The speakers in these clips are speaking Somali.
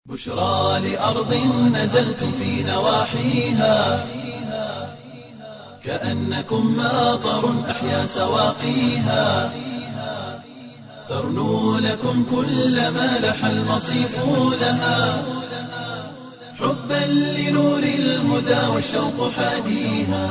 بشرى لأرض نزلتم في نواحيها كأنكم ماطر أحيا سواقيها ترنو لكم كل ما لح المصيف لها حبا لنور الهدى والشوق حاديها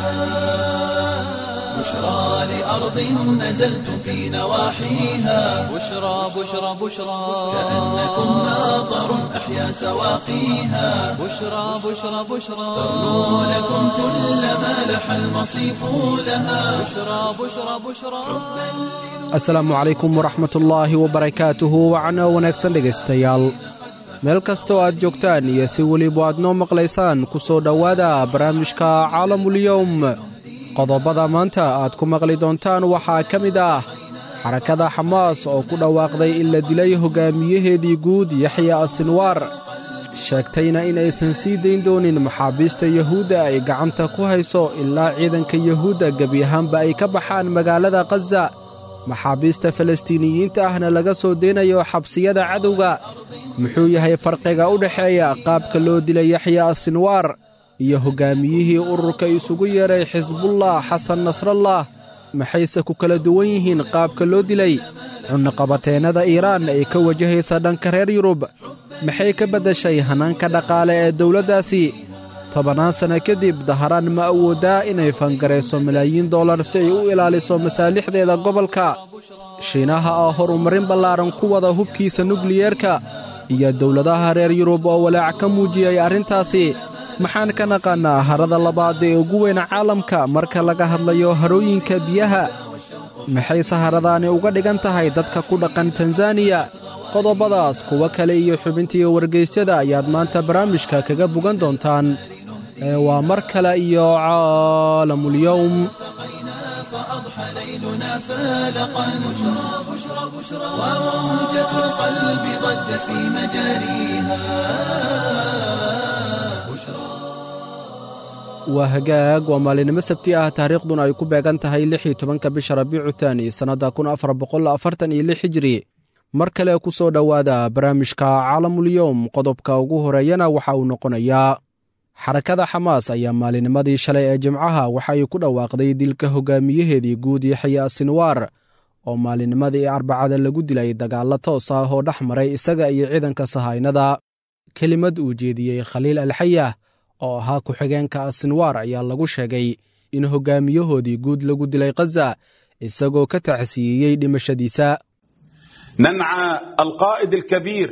بشرى لأرض نزلتم في نواحيها بشرى بشرى بشرى كأنكم ماطر أحيا سواقيها بشرى بشرى بشرى ترنو لكم كل ما لح المصيف لها بشرى بشرى بشرى asalaamu calaykum waraxmatullaahi wabarakaatuhu wacno wanaagsan dhegaystayaal meel kastoo aad joogtaan iyo si weliba aad noo maqlaysaan ku soo dhowaada barnaamijka caalamulyowm qodobada maanta aad ku maqli doontaan waxaa ka mid ah xarakada xamaas oo ku dhawaaqday in la dilay hoggaamiyaheedii guud yaxya asinwaar sheegtayna in aysan sii dayn doonin maxaabiista yuhuudda ay gacanta ku hayso ilaa ciidanka yuhuudda gebi ahaanba ay ka baxaan magaalada khaza maxaabiista falastiiniyiinta ahna laga soo deynayo xabsiyada cadowga muxuu yahay farqiga u dhexeeya qaabka loo dilay yaxya asinwaar iyo hoggaamiyihii ururka isugu yeedhay xisbullah xasan nasrallah maxayse ku kala duwan yihiin qaabka loo dilay cunaqabateennada iiraan ay ka wajahaysa dhanka reer yurub maxay ka beddeshay hanaanka dhaqaale ee dowladdaasi tobannaan sanno kadib daharaan ma awooddaa inay fangarayso malaayiin dollar si ay u ilaaliso masaalixdeeda gobolka shiinaha oo horumarin ballaaran ku wada hubkiisa nukliyeerka iyo dowladaha reer yurub oo walaac ka muujiyey arrintaasi maxaan ka naqaannaa harada labaad ee ugu weyn caalamka marka laga hadlayo harooyinka biyaha maxay saharadaani uga dhigan tahay dadka ku dhaqan tanzaniya qodobadaas kuwo kale iyo xubintiiyo wargaysyada ayaad maanta barnaamijka kaga bogan doontaan ee waa mar kale iyo caalamulyowm فأضحى ليلنا فالقا بشرى بشرى بشرى وموجة القلب ضجت في مجاريها waa hagaag waa maalinimo sabti ah taariikhduna ay ku beegan tahay lix iyo tobanka bisha rabiicu taani sannadda kun afar boqol afartan iyo lix hijri mar kale ku soo dhowaada barnaamijka caalamulyowm qodobka ugu horeeyana waxa uu noqonayaa xarakada xamaas ayaa maalinimadii shalay ee jimcaha waxa ay ku dhawaaqday dilka hoggaamiyaheedii guud yaxya sinwaar oo maalinimadii arbacada lagu dilay dagaallo toos ah oo dhex maray isaga iyo ciidanka sahaynada kelimad uu jeediyey khaliil alxayah oo ahaa ku-xigeenka asinwaar ayaa lagu sheegay in hoggaamiyahoodii guud lagu dilay khaza isagoo ka tacsiiyeyey dhimashadiisa ننعى القائد الكبير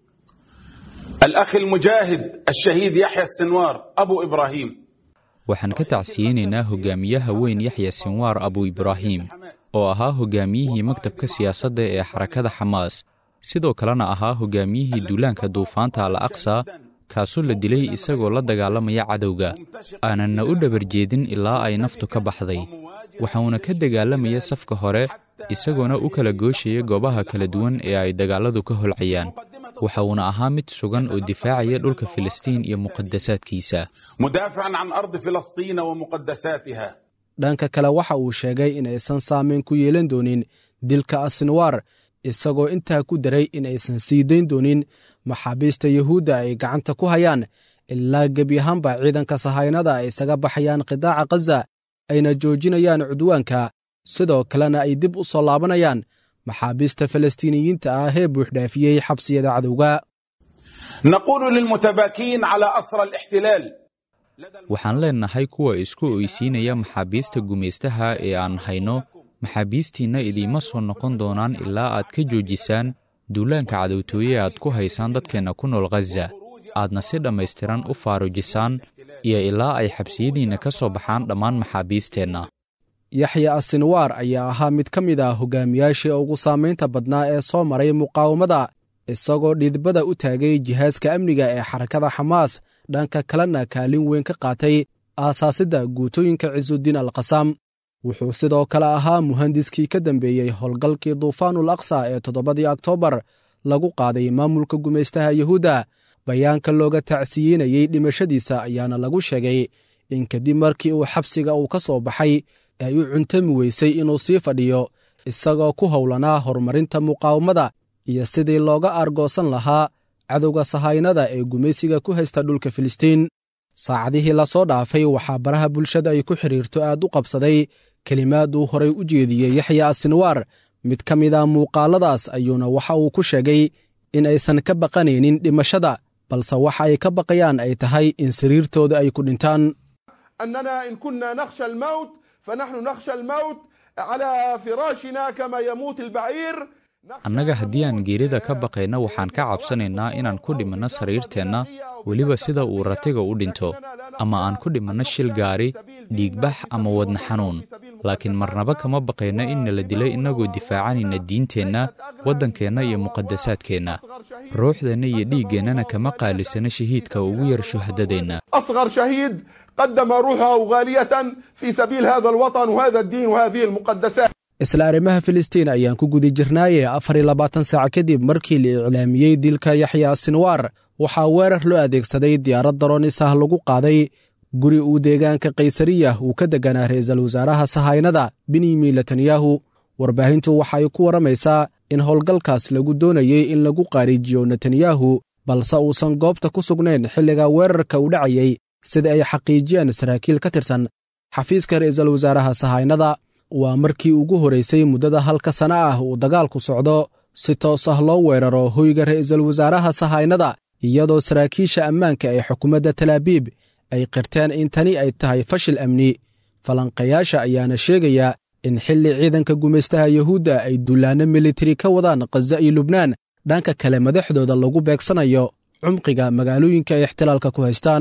الأخ المجاهد الشهيد يحيى السنوار أبو إبراهيم waxaan ka tacsiyeynaynaa hogaamiyaha weyn yaxya sinwaar abu ibraahim oo ahaa hogaamiyihii maktabka siyaasadda ee xarakada xamaas sidoo kalena ahaa hogaamiyihii duulaanka duufaanta al aqsa kaasoo la dilay isagoo la dagaalamaya cadowga aananna u dhabar jeedin ilaa ay naftu ka baxday waxauna ka dagaalamaya safka hore isagoona u kala gooshaya goobaha kala duwan ee ay dagaalladu ka holcayaan waxa uuna ahaa mid sugan oo difaacaya dhulka filistiin iyo muqadasaadkiisa مدافعا عن أرض فلسطين ومقدساتها dhanka kale waxa uu sheegay inaysan saamayn ku yeelan doonin dilka asinwaar isagoo intaa ku daray inaysan sii dayn doonin maxaabiista yuhuudda ay gacanta ku hayaan ilaa gebi ahaanba ciidanka sahaynada ay isaga baxayaan qidaaca khaza ayna joojinayaan cudwaanka sidoo kalena ay dib u soo laabanayaan maxaabiista falastiiniyiinta ah ee buuxdhaafiyey xabsiyada cadowga نقول للمتباكين على أسر الاحتلال waxaan leennahay kuwa isku oysiinaya maxaabiista gumaystaha ee aan hayno maxaabiistiinna idiima soo noqon doonaan ilaa aad ka joojisaan duulaanka cadowtooye aad ku haysaan dadkeenna ku nool khaza aadna si dhammaystiran u faarujisaan iyo ilaa ay xabsiyadiinna ka soo baxaan dhammaan maxaabiisteenna yaxya asinwaar ayaa ahaa mid ka mid ah hogaamiyaashii ugu saamaynta badnaa ee soo maray muqaawamada isagoo dhiidbada u taagay jihaaska amniga ee xarakada xamaas dhanka kalena kaalin weyn ka qaatay aasaasidda guutooyinka cisudiin alkhasaam wuxuu sidoo kale ahaa muhandiskii ka dambeeyey howlgalkii duufaanul aqsa ee toddobadii oktoobar lagu qaaday maamulka gumaystaha yuhuudda bayaanka looga tacsiyeynayey dhimashadiisa ayaana lagu sheegay in kadib markii uu xabsiga uu ka soo baxay ay u cuntami weysay inuu sii fadhiyo isagoo ku howlanaa horumarinta muqaawamada iyo sidii looga aargoosan lahaa cadowga sahaynada ee gumaysiga ku haysta dhulka filistiin saacadihii la soo dhaafay waxaa baraha bulshada ay ku xidhiirto aad u qabsaday kelimaad uu horay u jeediyey yaxya asinwaar mid ka mid a muuqaaladaas ayuuna waxa uu ku sheegay in aysan ka baqanaynin dhimashada balse waxa ay ka baqayaan ay tahay in sariirtooda ay ku dhintaan أننا إن كنا نخشى الموت فنحن نخشى الموت على فراشنا كما يموت البعير annaga haddii aan geerida ka baqayno waxaan ka cabsanaynaa inaan ku dhimanno sariirteenna weliba sida uu ratiga u dhinto ama aan ku dhimanno shil gaari dhiigbax ama wadna xanuun laakiin marnaba kama baqayno in nala dilo innagoo difaacanayna diinteenna waddankeenna iyo muqadasaadkeenna ruuxdeenna iyo dhiiggeennana kama qaalisano shahiidka ugu yar shuhadadeenna أصغر شهيد قدم روحه غالية في سبيل هذا الوطن وهذا الدين وهذه المقدسات isla arrimaha filistiin ayaan ku guda jirnaaye afar iyo labaatan saac kadib markii la iclaamiyey dilka yaxya sinwaar waxaa weerar loo adeegsaday diyaarad daroonis ah lagu qaaday guri uu deegaanka kaysariya uu ka deganaa ra'iisul wasaaraha sahaynada benyamin netanyahu warbaahintu waxay ku warramaysaa in howlgalkaas lagu doonayey in lagu qaariijiyo netanyahu balse uusan goobta ku sugnayn xilliga weerarka u dhacayey sida ay xaqiijiyeen saraakiil ka tirsan xafiiska ra'iisul wasaaraha sahaynada waa markii ugu horaysay muddada halka sana ah uu dagaalku socdo si toos ah loo weeraro hoyga ra'iisul wasaaraha sahaynada iyadoo saraakiisha ammaanka ee xukuumadda talaabiib ay qirteen in tani ay tahay fashil amni falanqayaasha ayaana sheegaya in xilli ciidanka gumaystaha yuhuudda ay dullaanno militari ka wadaan khaza iyo lubnaan dhanka kale madaxdooda lagu beegsanayo cumqiga magaalooyinka ay ixtilaalka ku haystaan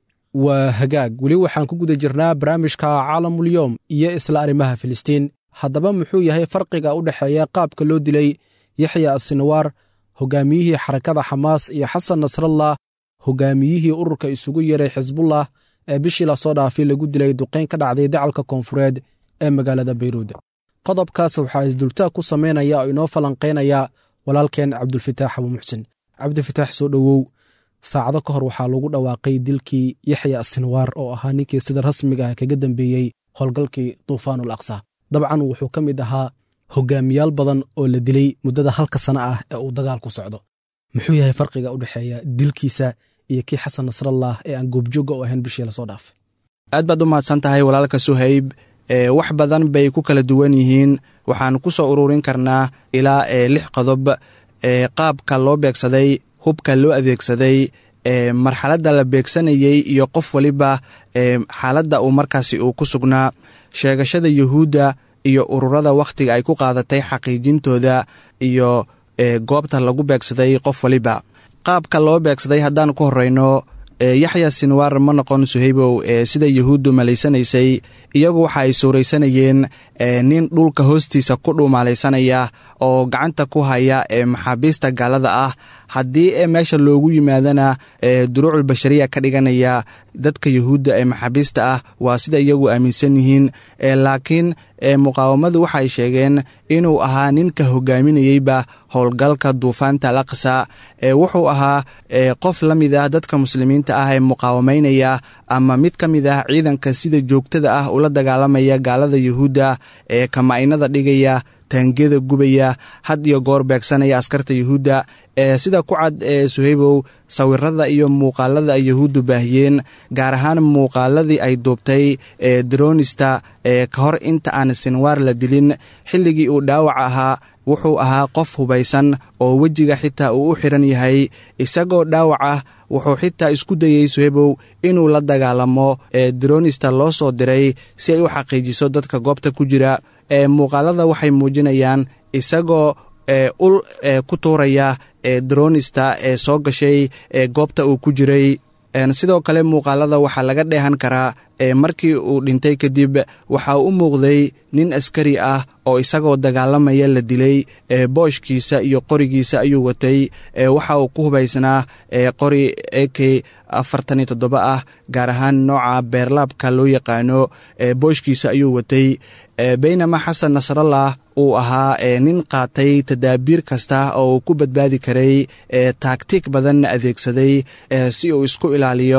waa hagaag weli waxaan ku guda jirnaa barnaamijka caalamulyoom iyo isla arrimaha filistiin haddaba muxuu yahay farqiga u dhexeeya qaabka loo dilay yaxya asinwaar hogaamiyihii xarakada xamaas iyo xasan nasrallah hogaamiyihii ururka isugu yeeray xisbullah ee bishii lasoo dhaafay lagu dilay duqayn ka dhacday dacalka koonfureed ee magaalada bayruud qodobkaas waxaa isdultaag ku samaynaya oo inoo falanqaynaya walaalkeen cabdulfitaax abu muxsin cabdifitaax soo dhowow saacado ka hor waxaa lagu dhawaaqay dilkii yaxya sinwaar oo ahaa ninkii sida rasmiga ah kaga dambeeyey howlgalkii duufaanul aqsa dabcan wuxuu ka mid ahaa hogaamiyaal badan oo la dilay muddada halka sana ah ee uu dagaalku socdo muxuu yahay farqiga u dhexeeya dilkiisa iyo kii xasan nasrallah ee aan goobjoogga u ahayn bishii lasoo dhaafay aad baad u mahadsan tahay walaalka suhayb ee wax badan bay ku kala duwan yihiin waxaan ku soo ururin karnaa ilaa ee lix qodob ee qaabka loo beegsaday hubka loo adeegsaday ee marxaladda la beegsanayey iyo qof waliba ee xaaladda uu markaasi uu ku sugnaa sheegashada yuhuudda iyo ururada wakhtiga ay ku qaadatay xaqiijintooda iyo ee goobta lagu beegsaday qof waliba qaabka loo beegsaday haddaan ku horreyno yaxya sinwaar ma noqon suhaybow sida yuhuuddu malaysanaysay iyagu waxa ay suuraysanayeen nin dhulka hoostiisa ku dhuumaalaysanaya oo gacanta ku haya ee maxaabiista gaalada ah haddii ee meesha loogu yimaadana duruucul bashariya ka dhiganaya dadka yuhuudda ee maxaabiista ah waa sida iyagu aaminsan yihiin laakiin muqaawamadu waxay sheegeen inuu ahaa ninka hogaaminayeyba howlgalka duufaanta alaqsa wuxuu ahaa qof la mid ah dadka muslimiinta ah ee muqaawamaynaya ama mid ka mid ah ciidanka sida joogtada ah ula dagaalamaya gaalada yuhuudda ee kama'inada dhigaya taangiyada gubaya had iyo goor beegsanaya askarta yuhuudda ee sida ku cad ee suhaybow sawirada iyo muuqaalada ay yuhuuddu baahiyeen gaar ahaan muuqaaladii ay duubtay ee dronista ee ka hor inta aan sinwaar la dilin xilligii uu dhaawac ahaa wuxuu ahaa qof hubaysan oo wejiga xitaa uu u xidhan yahay isagoo dhaawac ah wuxuu xitaa isku dayey suhebow inuu la dagaalamo ee dronista loo soo diray si ay u xaqiijiso dadka goobta ku jira ee muuqaalada waxay muujinayaan isagoo ee ul ee ku tuuraya ee dronista ee soo gashay ee goobta uu ku jiray sidoo kale muuqaalada waxaa laga dheehan karaa ee markii uu dhintay kadib waxa uu u muuqday nin askari ah oo isagoo dagaalamaya la dilay ee booshkiisa iyo qorigiisa ayuu watay ee waxa uu ku hubaysnaa ee qori e k afartan iyo toddoba ah gaar ahaan nooca beerlaabka loo yaqaano ee booshkiisa ayuu watay baynama xasan nasrallah uu ahaa ee nin qaatay tadaabiir kasta oo uu ku badbaadi karay ee taagtiig badanna adeegsaday si uu isku ilaaliyo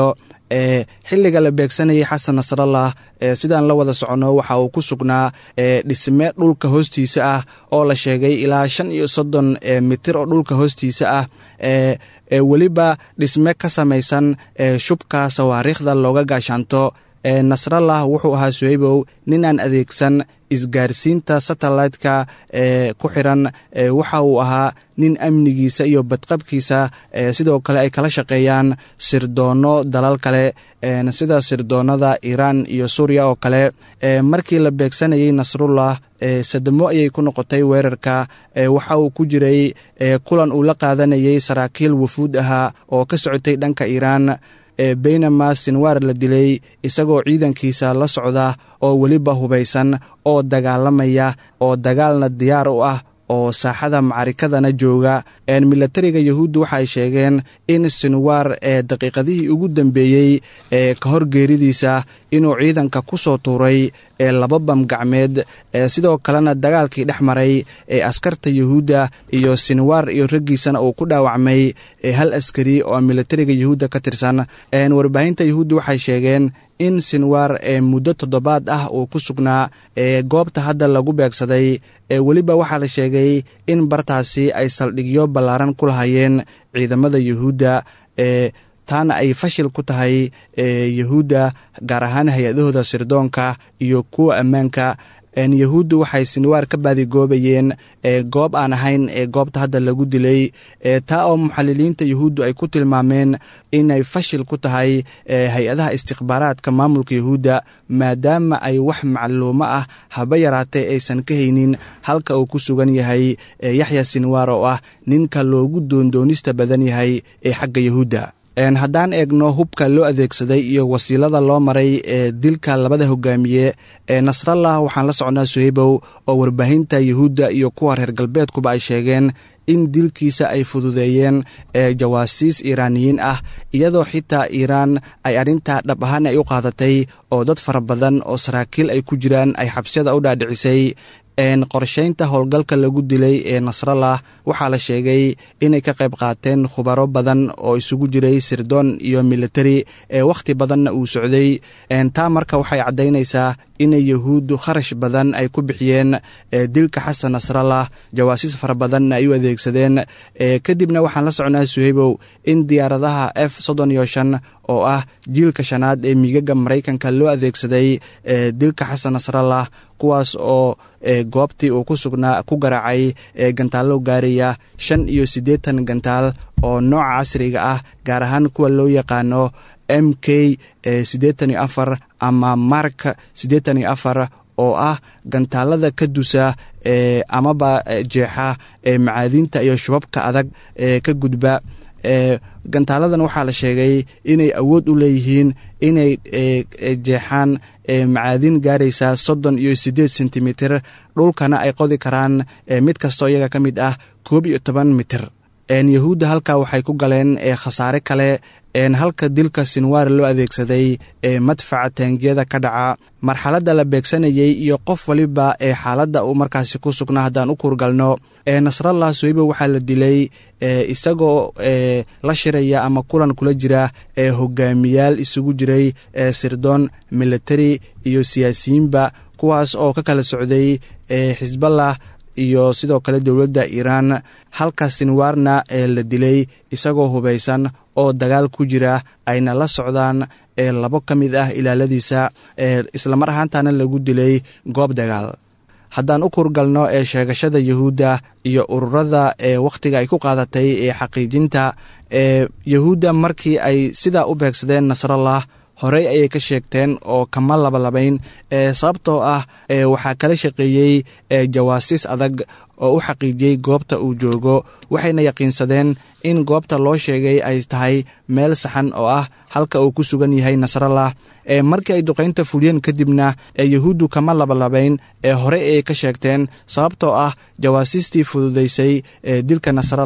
ee xilliga la beegsanayay xasan nasrallah ee sidaan la wada soconno waxa uu ku sugnaa ee dhisme dhulka hoostiisa ah oo la sheegay ilaa shan iyo soddon ee mitir oo dhulka hoostiisa ah ee ee weliba dhisme ka samaysan ee shubka sawaariikhda looga gaashaanto ee nasrallah wuxuu ahaa suhaybow nin aan adeegsan isgaarsiinta satellite-ka ee ku xiran ee waxa uu ahaa nin amnigiisa iyo badqabkiisa ee sidoo kale ay kala shaqeeyaan sirdoonno dalal kale sida sirdoonnada iiraan iyo suuriya oo kale markii la beegsanayay nasrullah sadamo ayay ku noqotay weerarka waxa uu ku jiray kulan uu la qaadanayay saraakiil wafuud ahaa oo ka socotay dhanka iiraan beynama sinwaar la dilay isagoo ciidankiisa la socda oo weliba hubaysan oo dagaalamaya oo dagaalna diyaar u ah oo saaxada macarikadana jooga milatariga yahuudda waxa ay sheegeen in sinwaar ee daqiiqadihii ugu dambeeyey ee ka hor geeridiisa inuu ciidanka ku soo tuuray ee laba bam gacmeed sidoo kalena dagaalkii dhex maray ee askarta yahuudda iyo sinwaar iyo raggiisana uu ku dhaawacmay hal askari oo milatariga yahuudda ka tirsan warbaahinta yahuudda waxay sheegeen in sinwaar ee muddo toddobaad ah uu ku sugnaa ee goobta hadda lagu beegsaday ee weliba waxaa la sheegay in bartaasi ay saldhigyo ballaaran ku lahayeen ciidamada yahuudda ee taana ay fashil ku tahay yahuudda gaar ahaan hay-adahooda sirdoonka iyo kuwa ammaanka yahuuddu waxay sinwaar ka baadigoobayeen goob aan ahayn ee goobta hadda lagu dilay taa oo muxaliliinta yahuuddu ay ku tilmaameen inay fashil ku tahay hay-adaha istikhbaaraadka maamulka yahuudda maadaama ay wax macluumo ah haba yaraatee aysan ka haynin halka uu ku sugan yahay yaxya sinwaar oo ah ninka loogu doondoonista badan yahay ee xagga yahuudda haddaan eegno hubka loo adeegsaday iyo wasiilada loo maray ee dilka labada hogaamiye ee nasrallah waxaan la socnaa suhaybow oo warbaahinta yahuudda iyo kuwa reer galbeedkuba ay sheegeen in dilkiisa ay fududeeyeen ee jawaasiis iiraaniyiin ah iyadoo xitaa iiraan ay arrintaa dhab ahaan ay u qaadatay oo dad fara badan oo saraakiil ay ku jiraan ay xabsiyada u dhaadhicisay qorshaynta howlgalka lagu dilay ee nasrallah waxaa la sheegay inay ka qayb qaateen khubaro badan oo isugu jiray sirdoon iyo militari ee wakhti badanna uu socday taa marka waxay caddaynaysaa inay yahuuddu kharash badan ay ku bixiyeen dilka xasan nasrallah jawaasiis fara badanna ay u adeegsadeen kadibna waxaan la socnaa suhaybow in diyaaradaha f soddon iyo shan oo ah jiilka shanaad ee miigaga maraykanka loo adeegsaday dilka xasan nasrallah kuwaas oo goobtii uu ku sugnaa ku garaacay gantaallo gaaraya shan iyo siddeetan gantaal oo nooca casriga ah gaar ahaan kuwa loo yaqaano m k siddeetan iyo afar ama mark siddeetan iyo afar oo ah gantaalada ka dusa ee amaba jeexa ee macaadiinta iyo shubabka adag ee ka gudba gantaaladan waxaa la sheegay inay awood u leeyihiin inay jeexaan macaadiin gaaraysa soddon iyo siddeed sentimitir dhulkana ay qodi karaan mid kastoo iyaga ka mid ah koob iyo toban mitir yahuudda halkaa waxay ku galeen khasaare kale halka dilka sinwaar loo adeegsaday ee madfaca taangiyada ka dhaca marxaladda la beegsanayey iyo qof waliba ee xaaladda uu markaasi ku sugnaa haddaan u kurgalno nasrallah soyba waxaa la dilay isagoo la shiraya ama kulan kula jira ee hogaamiyaal isugu jiray sirdoon militari iyo siyaasiyiinba kuwaas oo ka kala socday xisballah iyo sidoo kale dowladda iiraan halka sinwaarna ee la dilay isagoo hubaysan oo dagaal ku jira ayna la socdaan ee labo ka mid ah ilaaladiisa ee islamar ahaantana lagu dilay goob dagaal haddaan u kurgalno ee sheegashada yahuudda iyo ururada ee wakhtiga ay ku qaadatay ee xaqiijinta ee yahuudda markii ay sidaa u beegsadeen nasrallah horey ayay ka sheegteen oo kama labalabayn ee sababtoo ah ee waxaa kala shaqeeyey ee jawaasiis adag oo u xaqiijiyey goobta uu joogo waxayna yaqiinsadeen in goobta loo sheegay ay tahay meel saxan oo ah halka uu ku sugan yahay nasrallah ee markii ay duqaynta fuliyeen kadibna ee yahuuddu kama labalabayn ee horey ayay ka sheegteen sababtoo ah jawaasiistii fududaysay ee dilka nasrallah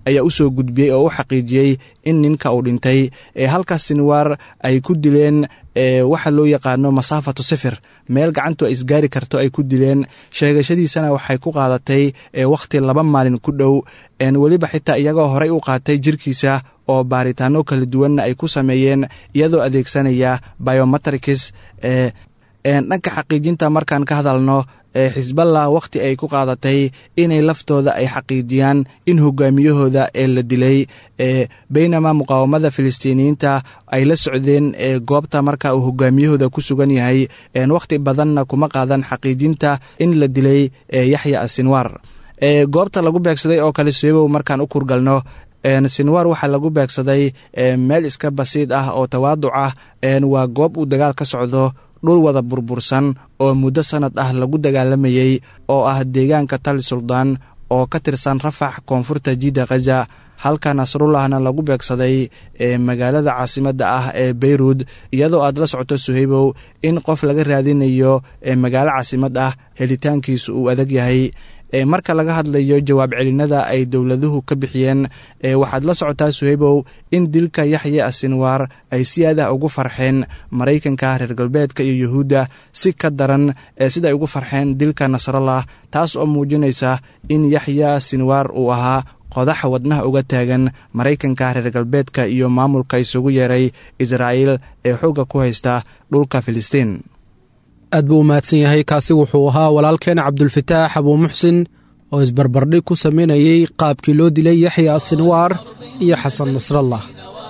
ayaa u soo gudbiyey oo u xaqiijiyey in ninka uu dhintay halka sinwaar ay ku dileen waxa loo yaqaano masaafatu sifir meel gacantu ay isgaari karto ay ku dileen sheegashadiisana waxay ku qaadatay wakhti laba maalin ku dhow weliba xitaa iyagoo horey u qaatay jirkiisa oo baaritaano kala duwanna ay ku sameeyeen iyadoo adeegsanaya biometricus dhanka xaqiijinta markaan ka hadalno xisballah wakhti ay ku qaadatay inay laftooda ay xaqiijiyaan in hogaamiyahooda ee la dilay baynama muqaawamada filistiiniyiinta ay la socdeen goobta marka uu hogaamiyahooda ku sugan yahay wakhti badanna kuma qaadan xaqiijinta in la dilay yaxya asinwaar goobta lagu beegsaday oo kale suebow markaan u kurgalno sinwaar waxaa lagu beegsaday meel iska basiid ah oo tawaaduc ah waa goob uu dagaal ka socdo dhul wada burbursan oo muddo sannad ah lagu dagaalamayey oo ah deegaanka tali suldaan oo ka tirsan rafax koonfurta jidda khaza halka nasrullahna lagu beegsaday magaalada caasimadda ah ee beyruud iyadoo aad la socoto suhaybow in qof laga raadinayo magaalo caasimad ah helitaankiisu uu adag yahay marka laga hadlayo jawaab celinada ay dowladuhu ka bixiyeen waxaad la socotaa suhaybow in dilka yaxya asinwaar ay si aadah ugu farxeen maraykanka reer galbeedka iyo yuhuudda si ka daran sida ay ugu farxeen dilka nasrallah taas oo muujinaysa in yaxya sinwaar uu ahaa qodaxa wadnaha uga taagan maraykanka reer galbeedka iyo maamulka isugu yeeray israa'iil ee xoogga ku haysta dhulka filistiin aad buu u mahadsan yahay kaasi wuxuu ahaa walaalkeena cabdulfataax abuu muxsin oo isbarbardhig ku samaynayey qaabkii loo dilay yaxya asinwaar iyo xasan nasrallah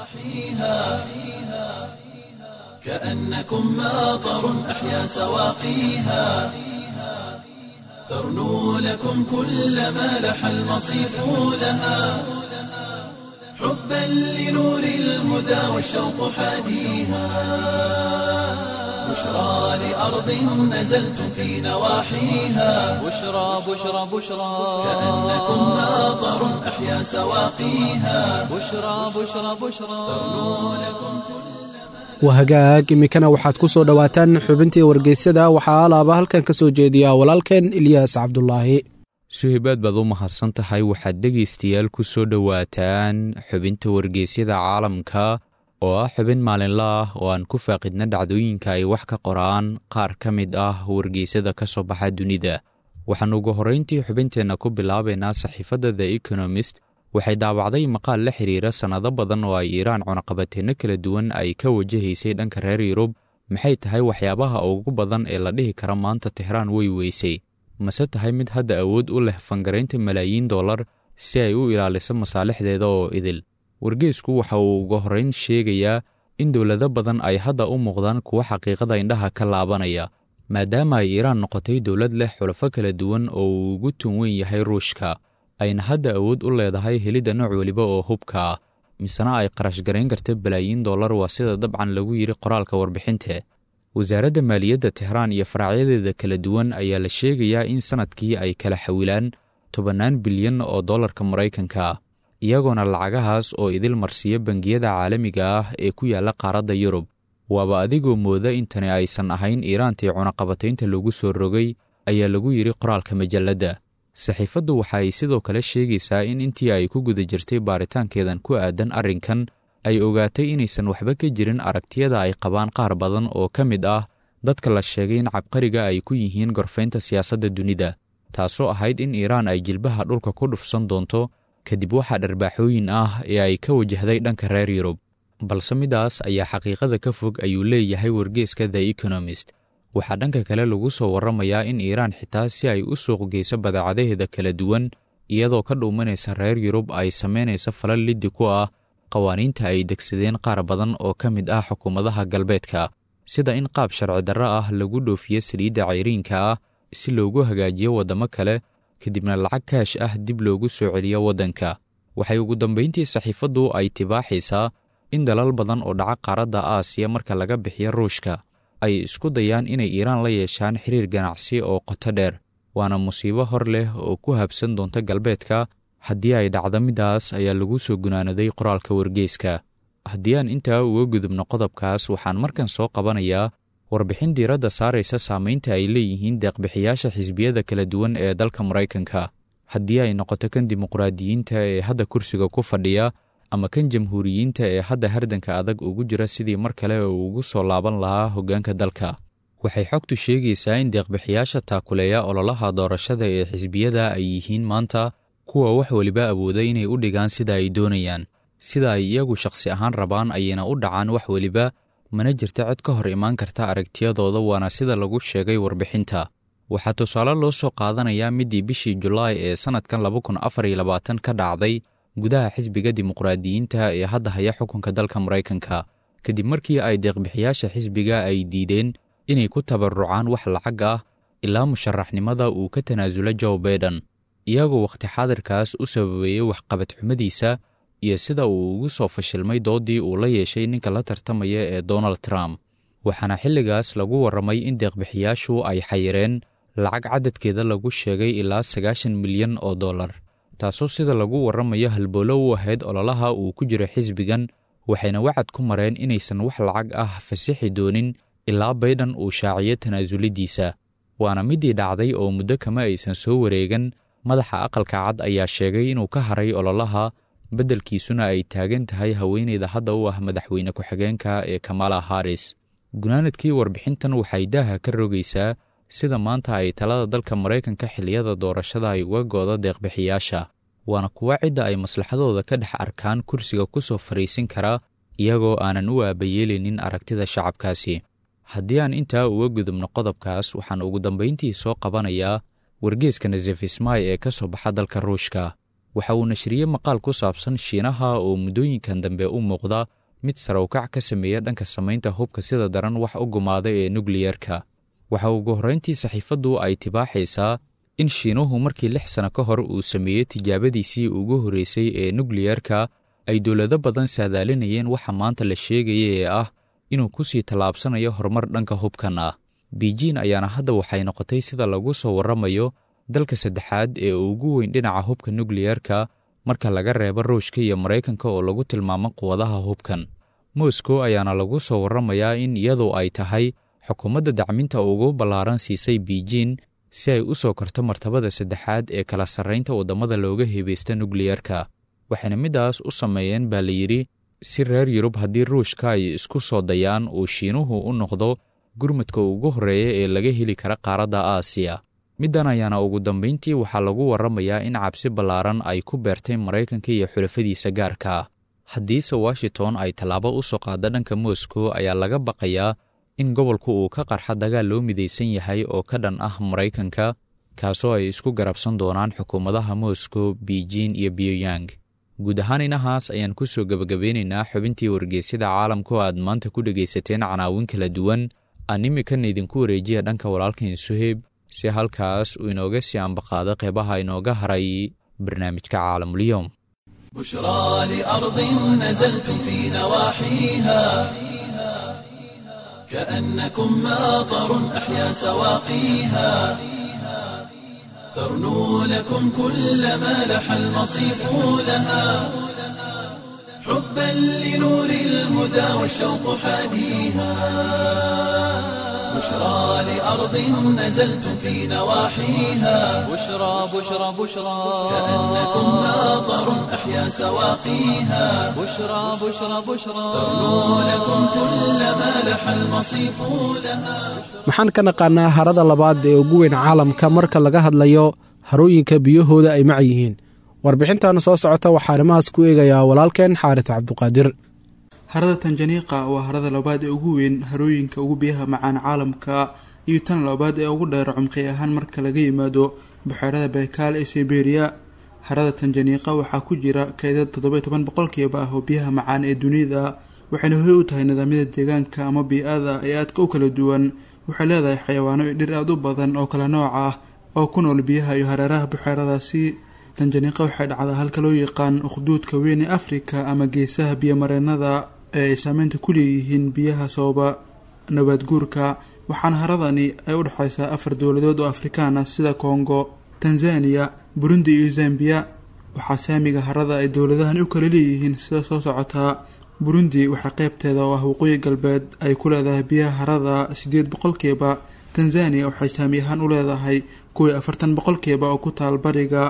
كأنكم ماطر أحيا سواقيها ترنو لكم كل ما لح المصيف لها حبا لنور الهدى والشوق حاديها بشرى لأرض نزلتم في نواحيها بشرى بشرى بشرى كأنكم ماطر أحيا سواقيها بشرى بشرى بشرى waa hagaag iminkana waxaad ku soo dhowaataan xubintii wargeysyada waxaa alaaba halkan ka soo jeediyaa walaalkeen ilyaas cabdulaahi suhaybaad baad u mahadsan tahay waxaad dhegaystayaal ku soo dhowaataan xubinta wargeysyada caalamka oo ah xubin maalinla ah oo aan ku faaqidna dhacdooyinka ay wax ka qoraan qaar ka mid ah wargeysada ka soo baxa dunida waxaan ugu horrayntii xubinteenna ku bilaabaynaa saxiifadda the economist waxay daawacday maqaal la xiriira sannado badan oo ay iiraan cunaqabateenno kala duwan ay ka wajahaysay dhanka reer yurub maxay tahay waxyaabaha ugu badan ee la dhihi kara maanta tixraan way weysay mase tahay mid hadda awood u leh fangaraynta malaayiin dollar si ay u ilaaliso masaalixdeeda oo idil wargeysku waxa uu ugu horrayn sheegayaa in dowlado badan ay hadda u muuqdaan kuwa xaqiiqada indhaha ka laabanaya maadaama ay iiraan noqotay dowlad leh xulafo kala duwan oo uu ugu tun weyn yahay ruushka ayna hadda awood u leedahay helidda nooc weliba oo hubka ah misena ay qarash garayn karta balaayiin dollar waa sida dabcan lagu yidhi qoraalka warbixinte wasaaradda maaliyadda tixraan iyo faracyadeeda kala duwan ayaa la sheegayaa in sannadkii ay kala xawilaan tobannaan bilyan oo dollarka maraykanka ah iyagoona lacagahaas oo idil marsiiya bangiyada caalamiga ah ee ku yaalla qaaradda yurub waaba adigoo mooda intani aysan ahayn iiraantii cunaqabataynta lagu soo rogay ayaa lagu yidhi qoraalka majalladda saxiifaddu waxa ay sidoo kale sheegaysaa in intii ay ku guda jirtay baaritaankeedan ku aadan arrinkan ay ogaatay inaysan waxba ka jirin aragtiyada ay qabaan qaar badan oo ka mid ah dadka la sheegay in cabqariga ay ku yihiin gorfaynta siyaasadda dunida taasoo ahayd in iiraan ay jilbaha dhulka ku dhufsan doonto kadib waxaa dharbaaxooyin ah ee ay ka wajahday dhanka reer yurub balse midaas ayaa xaqiiqada ka fog ayuu leeyahay wargeeska the economist waxaa dhanka kale lagu soo warramayaa in iiraan xitaa si ay u suuq geyso badeecadaheeda kala duwan iyadoo ka dhuumanaysa reer yurub ay samaynaysa falal liddi ku ah qawaaniinta ay degsadeen qaar badan oo ka mid ah xukuumadaha galbeedka sida in qaab sharci darro ah lagu dhoofiyo saliidda cayriinka ah si loogu hagaajiyo waddamo kale kadibna lacag kaash ah dib loogu soo celiyo waddanka waxay ugu dambayntii saxiifaddu ay tibaaxaysaa in dalal badan oo dhaca qaaradda aasiya marka laga bixiyo ruushka ay isku dayaan inay iiraan la yeeshaan xiriir ganacsi oo qoto dheer waana musiibo hor leh oo ku habsan doonta galbeedka haddii ay dhacdo midaas ayaa lagu soo gunaanaday qoraalka wargeyska haddii aan intaa uga gudubno qodobkaas waxaan markan soo qabanayaa warbixin diiradda saaraysa saamaynta ay leeyihiin deeqbixiyaasha xisbiyada kala duwan ee dalka maraykanka haddii ay noqoto kan dimuqraadiyiinta ee hadda kursiga ku fadhiya ama kan jamhuuriyiinta ee hadda hardanka adag ugu jira sidii mar kale uu ugu soo laaban lahaa hoggaanka dalka waxay xogtu sheegaysaa in deeqbixiyaasha taakuleeya ololaha doorashada ee xisbiyada ay yihiin maanta kuwa wax weliba awooda inay u dhigaan sida ay doonayaan sida ay iyagu shakhsi ahaan rabaan ayayna u dhacaan wax weliba mana jirta cid ka hor imaan karta aragtiyadooda waana sida lagu sheegay warbixinta waxaa tusaale loo soo qaadanayaa midii bishii julaay ee sannadkan laba kun afar iyo labaatan ka dhacday gudaha xisbiga dimuqraadiyiinta ee hadda haya xukunka dalka maraykanka kadib markii ay deeqbixiyaasha xisbiga ay diideen inay ku tabarucaan wax lacag ah ilaa musharaxnimada uu ka tanaasulo joe baiden iyagoo wakhti xaadirkaas u sababeeyey waxqabad xumadiisa iyo sida uu ugu soo fashilmay doodii uu la yeeshay ninka la tartamaya ee donald trump waxaana xilligaas lagu warramay in deeqbixiyaashu ay xayireen lacag cadadkeeda lagu sheegay ilaa sagaashan milyan oo dollar taasoo sida lagu warramayo halboolo u ahayd ololaha uu ku jiro xisbigan waxayna wacad ku mareen inaysan wax lacag ah fasixi doonin ilaa baydhan uu shaaciyo tanaasulidiisa waana midii dhacday oo muddo kama aysan soo wareegan madaxa aqalka cad ayaa sheegay inuu ka haray ololaha beddelkiisuna ay taagan tahay haweeneyda hadda u ah madaxweyne ku-xigeenka ee kamala haris gunaanadkii warbixintan waxay daaha ka rogaysaa sida maanta ay talada dalka maraykanka xilliyada doorashada ay uga goodo deeqbixiyaasha waana kuwa cidda ay maslaxadooda ka dhex arkaan kursiga ku soo fariisin kara iyagoo aanan u aabayeelinin aragtida shacabkaasi haddii aan intaa uga gudubno qodobkaas waxaan ugu dambayntii soo qabanayaa wargeeska nazefismay ee ka soo baxa dalka ruushka waxa uu nashriyey maqaal ku saabsan shiinaha oo muddooyinkan dambe u muuqda mid sarawkac ka sameeya dhanka samaynta hubka sida daran wax u gumaada ee nukliyerka waxa ugu horrayntii saxiifaddu ay tibaaxaysaa in shiinuhu markii lix sano ka hor uu sameeyey tijaabadiisii ugu horreysay ee nukliyerka ay dowlado badan saadaalinayeen waxa maanta la sheegaya ee ah inuu ku sii tallaabsanayo horumar dhanka hubkan ah beijin ayaana hadda waxay noqotay sida lagu soo warramayo dalka saddexaad ee ugu weyn dhinaca hubka nukliyerka marka laga reebo ruushka iyo maraykanka oo lagu tilmaamo quwadaha hubkan moscow ayaana lagu soo warramayaa in iyadu ay tahay xukuumadda dacminta ugu ballaaran siisay beijin si ay u soo korto martabada saddexaad ee kala sarraynta waddamada looga hebaysta nukliyerka waxayna middaas u sameeyeen baa la yidhi si reer yurub haddii ruushka ay isku soo dayaan uu shiinuhu u noqdo gurmadka ugu horreeya ee laga heli kara qaaradda aasiya middan ayaana ugu dambayntii waxaa lagu warramayaa in cabsi ballaaran ay ku beertay maraykanka iyo xulafadiisa gaarka haddiise washington ay tallaabo u soo qaadda dhanka moscow ayaa laga baqayaa in gobolku uu ka qarxa dagaal loo midaysan yahay oo ka dhan ah maraykanka kaasoo ay isku garabsan doonaan xukuumadaha moscow beijin iyo pyongyang guud ahaan inahaas ayaan ku soo gebagabeynaynaa xubintii wargeysyada caalamka oo aad maanta ku dhegaysateen canaawin kala duwan aan imikan idinku wareejiya dhanka walaalkan suheyb si halkaas uu inooga sii ambaqaado qeybaha inooga haray barnaamijka caalamulyoom بشرى لأرض نزلتم في نواحيها كأنكم ماطر أحيا سواقيها ترنو لكم كل ما لح المصيف لها حبا لنور الهدى والشوق حاديها بشرى لأرض نزلتم في نواحيها بشرى بشرى بشرى كأنكم ماطر أحيا سواقيها بشرى بشرى بشرى ترنو لكم كل ما لح المصيف لها maxaan ka naqaanaa harada labaad ee ugu weyn caalamka marka laga hadlayo harooyinka biyahooda ay mac yihiin warbixintan soo socota waxaa arrimahaas ku eegayaa walaalkeen xaaris cabduqaadir harada tanjaniiqa waa harada labaad ee ugu weyn harooyinka ugu biyaha macaan caalamka iyo tan labaad ee ugu dheer cumqi ahaan marka laga yimaado buxeerada baykaal ee siberiya harada tanjaniiqa waxaa ku jira kaydad toddoba toban boqolkiiba ah oo biyaha macaan ee dunida waxayna hoy u tahay nidaamyada deegaanka ama bii-ada ee aadka u kala duwan waxay leedahay xayawaano iyo dhir aada u badan oo kala nooc ah oo ku nool biyaha iyo hareeraha buxeeradaasi tanjaniiqa waxay dhacdaa halka loo yaqaan ukhduudka weyn ee afrika ama geesaha biyomareenada ee ay saameynta ku leeyihiin biyaha sababa nabaad guurka waxaana haradani ay u dhexaysaa afar dowladood oo afrikaan ah sida kongo tanzaniya burundi iyo zambiya waxaa saamiga harada ay dowladahani u kala leeyihiin sida soo socotaa burundi waxaa qeybteeda oo ah waqooyi galbeed ay ku leedahay biyaha harada sideed boqolkiiba tanzaniya waxay saami ahaan u leedahay kuwii afartan boqolkiiba oo ku taal bariga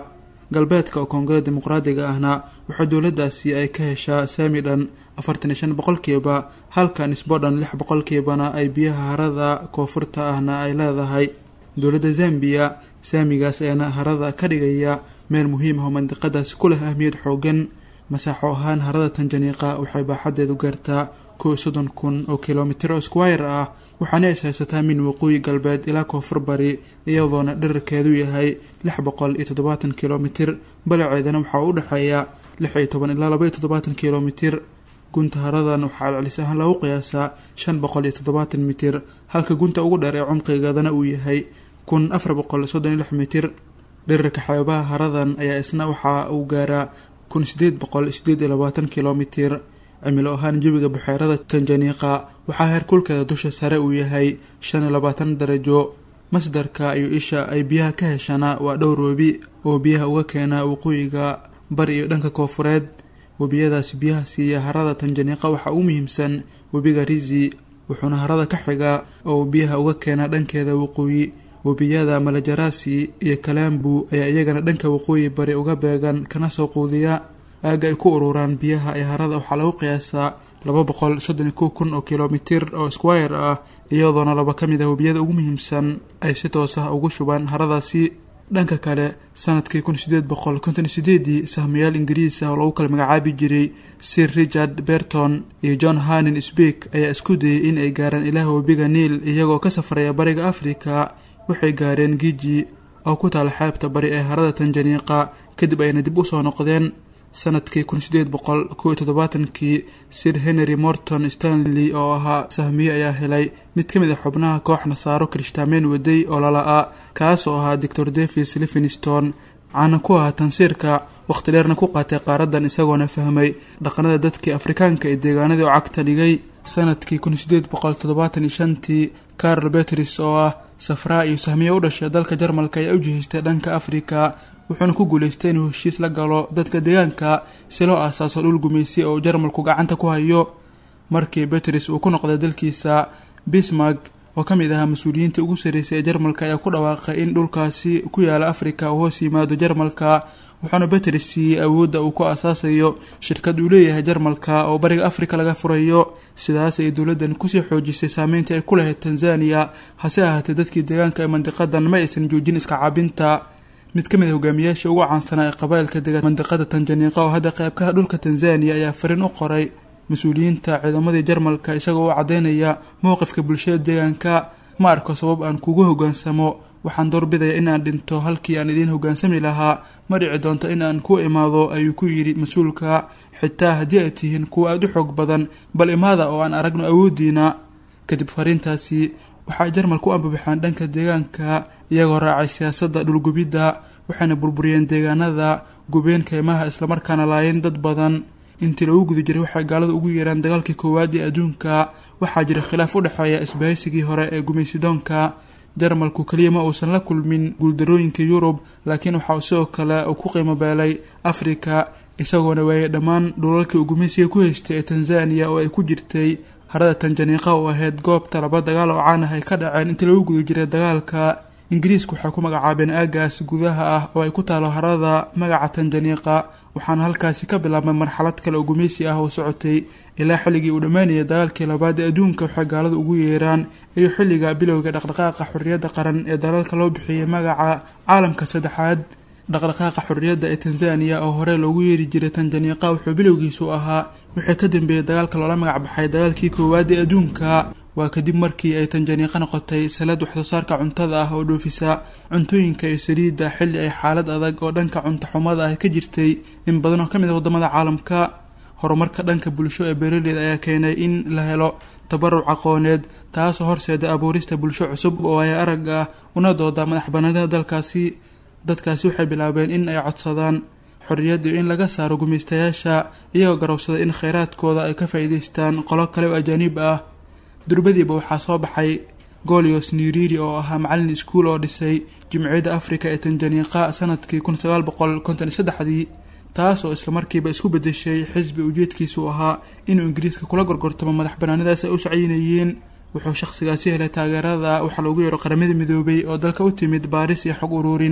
galbeedka oo koongada dimuqraadiga ahna waxaa dowladaasi ay ka heshaa saami dhan afartan iyo shan boqolkiiba halka nisbo dhan lix boqolkiibana ay biyaha harada koonfurta ahna ay leedahay dowladda zambiya saamigaas ayaana harada ka dhigaya meel muhiim ah oo mandiqadaasi ku leh ahmiyad xoogan masaaxo ahaan harada tanjaniiqa waxay baaxadeedu gaartaa kow iyo soddon kun oo kilomitir oo squire ah waxaana is haysataa min waqooyi galbeed ilaa koonfur bari iyadoona dherarkeedu yahay lix boqol iyo toddobaatan kilomitir balaceedana waxaa u dhexeeya lix iyo toban ilaa laba iyo toddobaatan kilomitir gunta haradan waxaa celcelis ahaan lagu qiyaasaa shan boqol iyo toddobaatan mitir halka gunta ugu dheer ee cumqigeedana uu yahay kun afar boqol soddon iyo lix mitir dherarka xeebaha haradan ayaa isna waxaa uu gaaraa kun sideed boqol sideed iyo labaatan kilomitir cimilo ahaan jawiga buxeerada tanjaniiqa waxaa heerkulkeeda dusha sare uu yahay shan iyo labaatan darajo masdarka iyo isha ay biyaha ka heshana waa dhowr webi oo biyaha uga keena waqooyiga bari iyo dhanka koofureed webiyadaasi biyaha siiya harada tanjaniiqa waxaa ugu muhiimsan webiga rizi wuxuuna harada ka xiga oo biyaha uga keena dhankeeda waqooyi webiyada malajarasi iyo kalambu ayaa iyagana dhanka waqooyi bari uga beegan kana soo quudiya aaga ay ku ururaan biyaha ee harada waxaa lagu qiyaasaa laba boqol soddon iyo kow kun oo kilomitir oo squire ah iyadoona laba ka mid ah webiyada ugu muhiimsan ay si toos ah ugu shubaan haradaasi dhanka kale sanadkii kun sideed boqol konton iyo sideedii sahmayaal ingiriis ah oo lagu kala magacaabi jiray sir richard berton iyo john hanin sbeak ayaa isku dayay in ay gaaraan ilaah webiga niil iyagoo ka safraya bariga afrika waxay gaareen giji oo ku taala xeebta bari ee harada tanjaniiqa kadib ayna dib usoo noqdeen sanadkii kun sideed boqol kow iyo toddobaatankii sir henry morton stanley oo ahaa sahmiye ayaa helay mid ka mid a xubnaha koox nasaaro kirishtaameen waday oo lala-a kaasoo ahaa doctor davis livingston caana ku ahaa tansiirka waqti dheerna ku qaatay qaaradan isagoona fahmay dhaqanada dadkii afrikaanka ee deegaanadii oo cagta dhigay sanadkii kun sideed boqol toddobaatan iyo shantii carol betris oo ah safraa iyo sahmiye u dhashay dalka jarmalka ayaa u jihaystay dhanka afrika wuxuuna ku guulaystay inuu heshiis la galo dadka deegaanka si loo aasaaso dhul gumaysi oo jarmalku gacanta ku hayo markii betris uu ku noqday dalkiisa bismark oo ka mid ahaa mas-uuliyiintii ugu sarreysay ee jarmalka ayaa ku dhawaaqay in dhulkaasi ku yaala afrika uu hoos yimaado jarmalka wuxuuna betris siiyey awoodda uu ku aasaasayo shirkad uu leeyahay jarmalka oo bariga afrika laga furayo sidaas ay dowladdan kusii xoojisay saameyntii ay ku lahayd tanzaniya hase ahaatee dadkii deegaanka ee mandiqadan ma aysan joojin iska caabinta mid ka mid a hogaamiyaasha ugu caansanaa ee qabailka dega mandiqada tanjaniiqa oo hadda qeybkaha dhulka tanzaniya ayaa fariin u qoray mas-uuliyiinta ciidamadii jarmalka isagoo u caddeynaya mowqifka bulshada deegaanka ma arko sabab aan kugu hogaansamo waxaan doorbidaya in aan dhinto halkii aan idiin hogaansami lahaa ma dhici doonto in aan ku imaado ayuu ku yidhi mas-uulka xitaa haddii ay tihiin kuwa aada u xoog badan bal imaada oo aan aragno awooddiina kadib fariintaasi waxay jarmalku u ambabaxeen dhanka deegaanka iyagoo raacay siyaasadda dhulgubidda waxayna burburiyeen deegaanada gubeen keymaha islamarkaana laayeen dad badan intii lagu guda jiray waxay gaalada ugu yeeraan dagaalkii koowaad ee adduunka waxaa jira khilaaf u dhexeeya isbahaysigii hore ee gumaysidoonka jarmalku keliya ma uusan la kulmin guuldarooyinka yurub laakiin waxaa sidoo kale uu ku qiimo beelay afrika isagoona waayay dhammaan dhulalkii uu gumaysiga ku haystay ee tanzaniya oo ay ku jirtay harada tanjaniiqa oo ahayd goobta laba dagaal oo caan ah ay ka dhaceen intii lagu guda jiray dagaalka ingiriisku waxay ku magacaabeen aagaas gudaha ah oo ay ku taalo harada magaca tanjaniiqa waxaana halkaasi ka bilaabmay marxalad kale oo gumaysi ah oo socotay ilaa xilligii uu dhammaanayay dagaalkii labaad ee adduunka waxay gaalada ugu yeeraan iyo xilliga bilowga dhaqdhaqaaqa xorriyadda qaran ee dalalka loo bixiyey magaca caalamka saddexaad dhaqdhaqaaqa xorriyadda ee tanzaniya oo hore loogu yeeri jiray tanjaniiqa wuxuu bilowgiisu ahaa wixii ka dambeeyey dagaalka loola magac baxay dagaalkii koowaad ee adduunka waa kadib markii ay tanjaniiqa noqotay salad waxsoo saarka cuntada ah oo dhoofisa cuntooyinka iyo saliidda xilli ay xaalad adag oo dhanka cunto xumada ah ka jirtay in badan oo ka mid ah waddamada caalamka horumarka dhanka bulsho ee beeraleyda ayaa keenay in la helo tabaruc aqooneed taasoo horseeda abuurista bulsho cusub oo ay arag ah una dooda madax banaanida dalkaasi dadkaasi waxay bilaabeen in ay codsadaan xorriyadda iyo in laga saaro gumaystayaasha iyagoo garowsada in kheyraadkooda ay ka faa'iidaystaan qolo kale oo ajaaniib ah durbadiiba waxaa soo baxay golios niriri oo ahaa macallin iskuul oo dhisay jimciyadda afrika ee tanjaniiqa sanadkii kun sagaal boqol konton iyo saddexdii taas oo islamarkiiba isku bedeshay xisbi ujeedkiisu ahaa inuu ingiriiska kula gorgortamo madax banaanidaas ay u sacyinayeen wuxuu shaqhsigaasi helay taageerada waxaa loogu yeero qaramada midoobay oo dalka u timid baaris iyo xog uruurin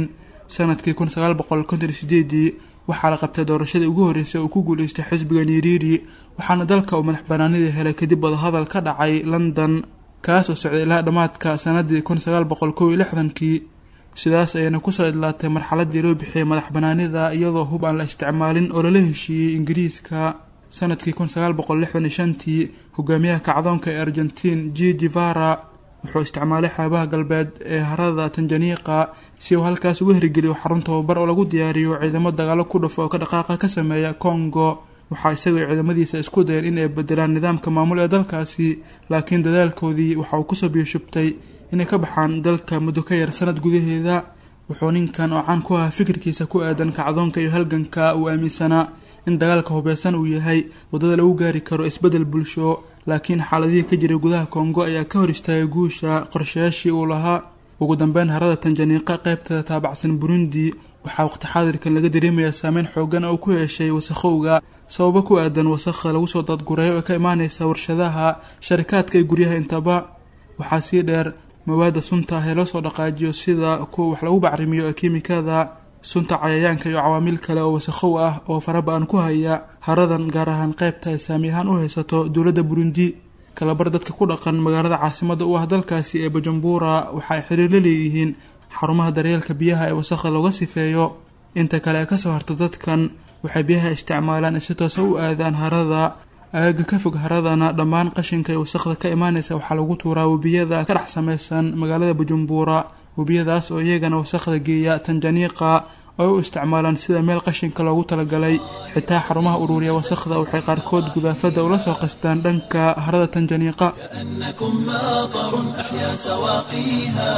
sanadkii kun sagaal boqol konton sideedii waxaa la qabtay doorashadii ugu horreysay oo ku guuleystay xisbiga niriiri waxaana dalka uu madax banaanidii helay kadib wadahadal ka dhacay london kaas oo socday ilaa dhammaadka sanadii kun sagaal boqol kow iyo lixdankii sidaas ayayna kusoo idlaatay marxaladii loo bixiyey madax banaanida iyadoo hub aan la isticmaalin oo lala heshiiyey ingiriiska sanadkii kun sagaal boqol lixdan iyo shantii hogaamiyaha kacdoonka ee argentiin g divara wuxuu isticmaalay xeebaha galbeed ee harada tanjaniiqa si uu halkaas uga hirgeliyo xarun tababar oo lagu diyaariyo ciidamo dagaalo ku dhufo oo ka dhaqaaqa ka sameeya congo waxaa isagoo ciidamadiisa isku dayeen in ay bedelaan nidaamka maamul ee dalkaasi laakiin dadaalkoodii waxa uu kusoo biyashubtay inay ka baxaan dalka muddo ka yar sanad gudaheeda wuxuu ninkan oo caan ku ahaa fikirkiisa ku aadan kacdoonka iyo halganka uu aaminsanaa in dagaalka hubeysan uu yahay waddada lagu gaari karo isbeddel bulsho laakiin xaaladihii ka jiray gudaha kongo ayaa ka hor istaagay guusha qorshayaashii uu lahaa ugu dambeyn harada tanjaniiqa qaybteeda taabacsan burundi waxaa waqti xaadirkan laga dareemayaa saameyn xoogan oo ku yeeshay wasakhowga sababo ku aadan wasakha lagu soo dadgureeyo ee ka imaaneysa warshadaha sharikaadka iyo guryaha intaba waxaa sii dheer mawaada sunta ah ee loo soo dhaqaajiyo sida kuwa wax lagu bacrimiyo ee kiimikada sunta cayayaanka iyo cawaamiil kale oo wasakhow ah oo faraba-an ku haya haradan gaar ahaan qaybta ay saami ahaan u haysato dowladda burundi kalabar dadka ku dhaqan magaalada caasimada u ah dalkaasi ee bujumbura waxa ay xiriir la leeyihiin xarumaha daryeelka biyaha ee wasakha looga sifeeyo inta kale ee kasoo harta dadkan waxay biyaha isticmaalaan si toosa u aadaan harada aagaga ka fog haradana dhammaan qashinka iyo wasakhda ka imaaneysa waxaa lagu tuuraa webiyada ka dhex sameysan magaalada bujumbura webiyadaas oo iyagana wasakhda geeya tanjaniiqa oo u isticmaalaan sida meel qashinka loogu talagalay xitaa xarumaha uruuriya wasakhda waxay qaarkood gudaafada ula soo qastaan dhanka harada tanjaniiqa كأنكم ماطر أحيا سواقيها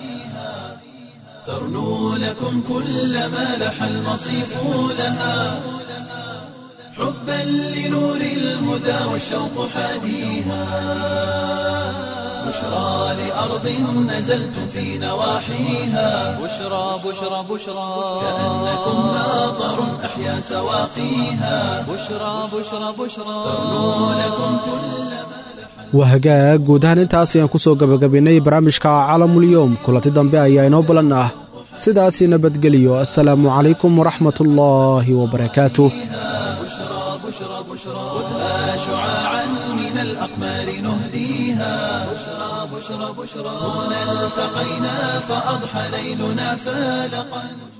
ترنو لكم كل ما لح المصيف لها حبا لنور الهدى والشوق حاديها بشرى لأرض نزلتم في نواحيها بشرى بشرى بشرى كأنكم ماطر أحيا سواقيها بشرى بشرى بشرى ترنو لكم كل waa hagaag guud ahaan intaas ayaan ku soo gebagabaynay barnaamijka caalamulyoom kulanti dambe ayaa inoo balan ah sidaasi nabadgeliyo assalaamu calaykum waraxmatullaahi wabarakaatuh خذها شعاعا من الأقمار نهديها بشرى بشرى بشرى هنا التقينا فأضحى ليلنا فالقا